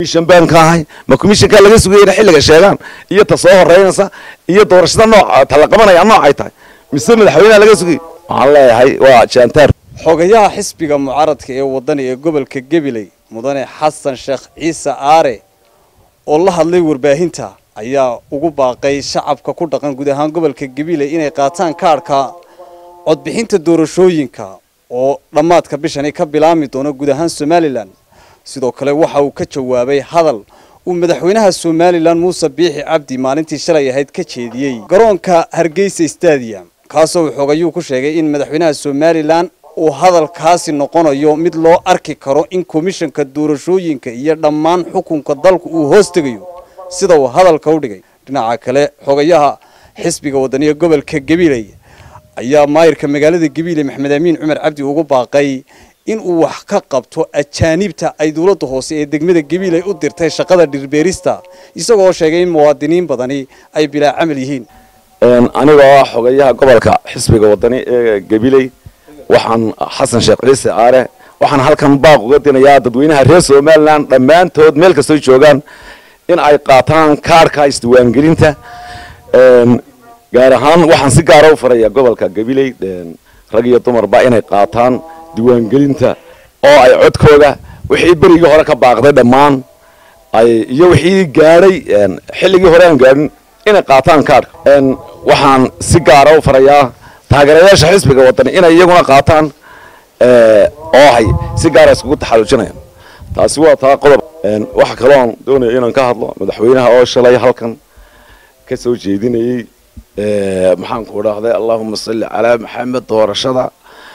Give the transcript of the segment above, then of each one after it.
commission baan ka ahay ma commissionka laga sugayna xilliga sheegaan iyo ta soo horeynaysa iyo doorashada nooc ta la qabanaya nooc ay tahay mise madaxweynaha laga sugay waxaan leeyahay waa jantaar xogayaha xisbiga mucaaradka ee wadani ee gobolka gabiley mudane xasan sheekh ciise aare oo la hadlay warbaahinta ayaa ugu baaqay shacabka ku dhaqan guud ahaan gobolka gabiley inay qaataan kaadhka codbixinta doorashooyinka oo dhammaadka bishani ka bilaami doono guud ahaan somalilan sidoo kale waxa uu ka jawaabay hadal uu madaxweynaha somalilan muuse biixi cabdi maalintii shalay ahayd ka jeediyey garoonka hargeysa stadium kaasoo uu xogayuu ku sheegay in madaxweynaha somalilan uu hadalkaasi noqonayo mid loo arki karo in komishanka doorashooyinka iyo dhammaan xukunka dalku uu hoos tegayo sida uu hadalka u dhigay dhinaca kale xogayaha xisbiga wadaniga gobolka gabiley ayaa maayirka magaalada gabiley maxamed amiin cumar cabdi ugu baaqay in uu wax ka qabto ajaanibta ay dowladda hoose ee degmada gabiley u dirtay shaqada dhirbeerista isagoo sheegay in muwaadiniin badani ay bilaa camal yihiin anigoo ah xogayaha gobolka xisbiga wadani ee gabiley waxaan xasan sheekh ciise aare waxaan halkan baaq uga dinayaa dadweynaha reer somalilan dhammaantood meel kastoo joogaan in ay qaataan kaarhka isdiwaangelinta gaar ahaan waxaan si gaara u farayaa gobolka gabiley rag iyo dumarba inay qaataan diiwaangelinta oo ay codkooda wixii berigii hore ka baaqday dhammaan ay iyo wixii gaadhay xilligii hore aan gaadhin inay qaataan kaarhka waxaan si gaara u farayaa taageerayaasha xisbiga wadani inay iyaguna qaataan oo hay si gaara iskugu taxallujinayaan taasi waa taa qodob waxa kaloon doonaya inaan ka hadlo madaxweynaha oo shalay halkan ka soo jeedinayey maxaan ku dhahday allahuma salli calaa maxamed doorashada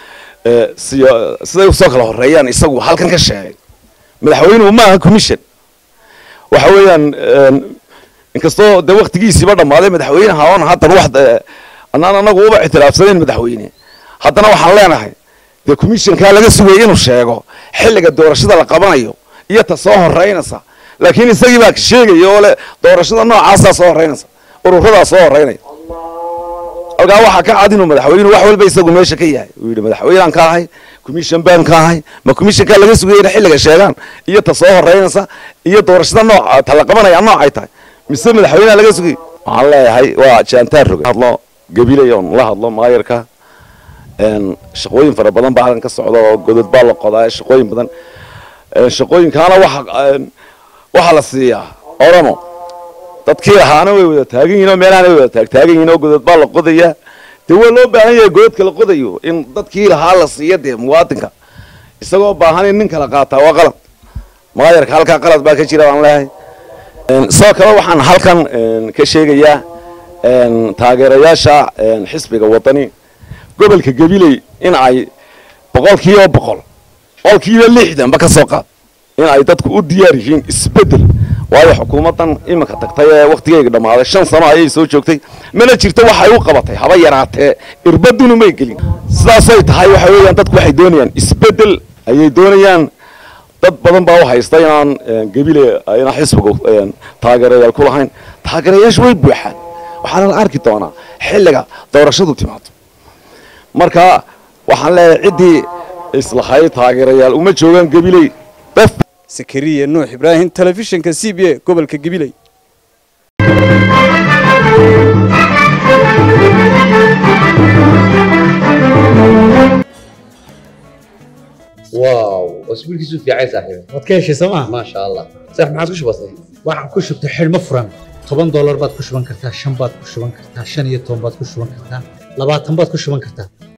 siday usoo kala horeeyaan isagu halkan ka sheegay madaxweynuhu ma aha commission waxa weeyaan inkastoo dee waktigiisiiba dhammaaday madaxweynaha oon haddan wax annaan anagu uba ictiraafsanayn madaxweyne haddana waxaan leenahay dee commissionkaa laga sugayay inuu sheego xilliga doorashada la qabanayo iyo ta soo horeynaysa laakiin isagii baa sheegaya oo le doorashada noocaasaa soo horeynaysa ururadaa soo horeynaya halkaa waxaa ka cad inuu madaxweynuhu wax walba isagu meesha ka yahay uu yidhi madaxweynaan ka ahay commission baan ka ahay ma commissionkaa laga sugayana xilliga sheegaan iyo ta soo horeynaysa iyo doorashada nooc ta la qabanaya nooc ay tahay mise madaxweynaha laga sugay waxaan leeyahay waa jantaar roge hadlo gabilay oon la hadlo maayarka shaqooyin fara badan baa halkan ka socda oo godod baa la qodaa shaqooyin badan shaqooyinkaana waxa waxaa la siiyaa oramo dadkii lahaana way wada taagan yihin oo meelaana way wada taagtaagan yihin oo godod baa la qodaya dee waa loo baahan yahay gododka la qodayo in dadkii lahaa la siiya dee muwaadinka isagoo baahan in nin kala qaataa waa qalad maayarka halkaa qalad baa ka jira baan leeyahay sidoo kale waxaan halkan ka sheegayaa taageerayaasha xisbiga wadani gobolka gabiley in ay boqolkiiba boqol boqolkiiba lixdanba ka soo qaad in ay dadku u diyaar yihiin isbeddel waayo xukuumaddan iminka tagtay ee wakhtigeyga dhammaaday shan sano ayay soo joogtay mana jirto waxay u qabatay haba yaraatee irbadunu may gelin sidaasay tahay waxa weeyaan dadku waxay doonayaan isbeddel ayay doonayaan dad badan baa u haysta inaan gabile inaan xisbigu taageerayaal ku lahayn taageerayaashu way buuxaan waxaana la arki doonaa xilliga doorashadu timaado marka waxaan leeyahay ciddii islahay taageerayaal uma joogaan gabiley daf sakariya nuux ibraahim telefishinka c b a gobolka gabiley واو اسبوعك في عايز صاحبي waad ka heshay sooma ما شاء الله صح ما عادش بسيط waxaan ku shubtay xidhmo furan toban doolar baad ku shuban kartaa shan baad ku shuban kartaa shan iyo toban baad ku shuban kartaa labaatan baad ku shuban kartaa